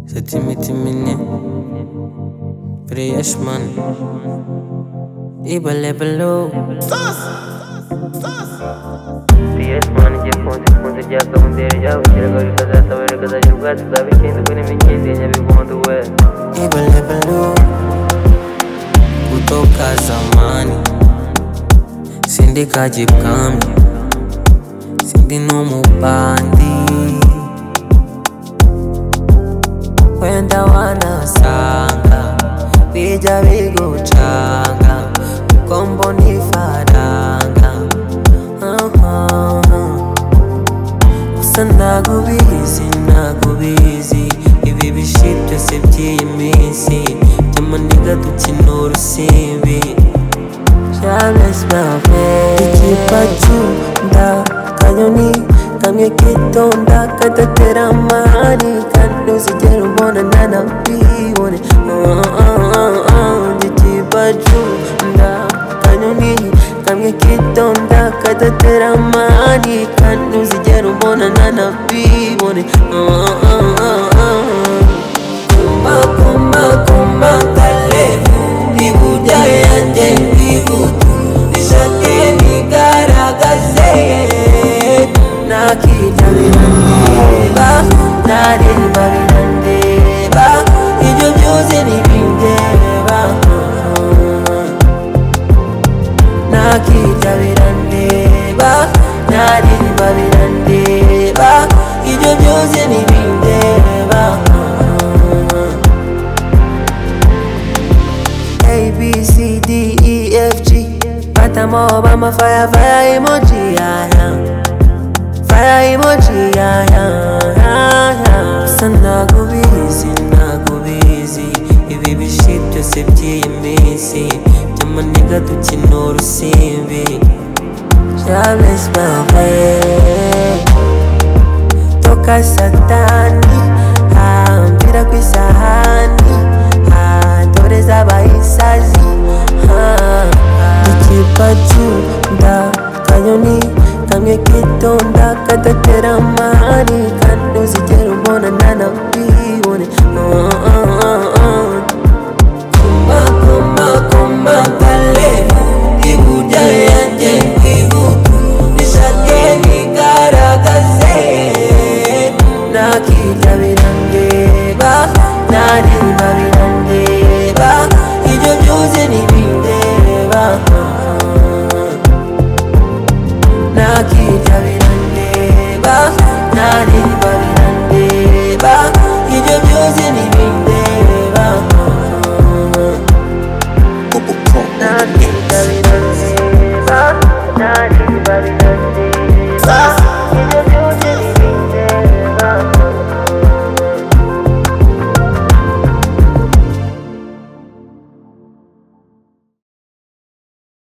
Seti miti mini Fresh man Iba lebelo Fresh man igiye konti konti ryakamutere ryabukiraga rikazasabira rikazajya ubwatsi bwaba ikindi kuri mikizi ya nyabigondo we Iba lebelo Kutoka zamani Sindi kajipkambi Sindi numubandi Wenda wanasanga Bija bigucanga Uko mbona ifaranga Aha. Gusa nagubizi nagubizi Ibi bishi byose by'iyi minsi Byamaniga dukina urusimbi Charles Bavet Ikipacunda kanyoni kamwe kitonda kadatera amahari kandi uzigera ubona ntanabibone Ah, ah, ah, ah. Ikipacunda kanyoni kamwe kitonda kadatera amahari kandi uzigera ubona ntanabibone Ah, ah, ah, ah. Kumba, kumba, kumba, kalevu Ibuja yanjye ndibutu Nishake nigaragaze Nakijya birandeba Nareba birandeba Ibyo byose ntibindeba Nakijya birandeba Nareba birandeba Ibyo byose ntibindeba A B C D E F G. Pata mo Obama fire fire emoji ah, ah. fire emoji ah, ah, ah, ah. Sana kubizi nakubizi ibi bishi byose by'iyi minsi by'amaniga dukina urusimbi Charles Bavet toka satani hambira ku isahani ah, dore z'abahisazi ikipacunda kanyoni kamwe kitonda kadatera amahari kandi uzigera ubona ntanabibone Ah, ah, ah, ah. Kumba, kumba, kumba, kalevu Ibuja yanjye ibutu Nishake nigaragaze Nakijya birandeba Nareba birandeba Ibyo byose ntibindeba Nakijya birandeba Nareba birandeba Ibyo byose ntibindeba ntabwo biba bireba ntabwo biba bireba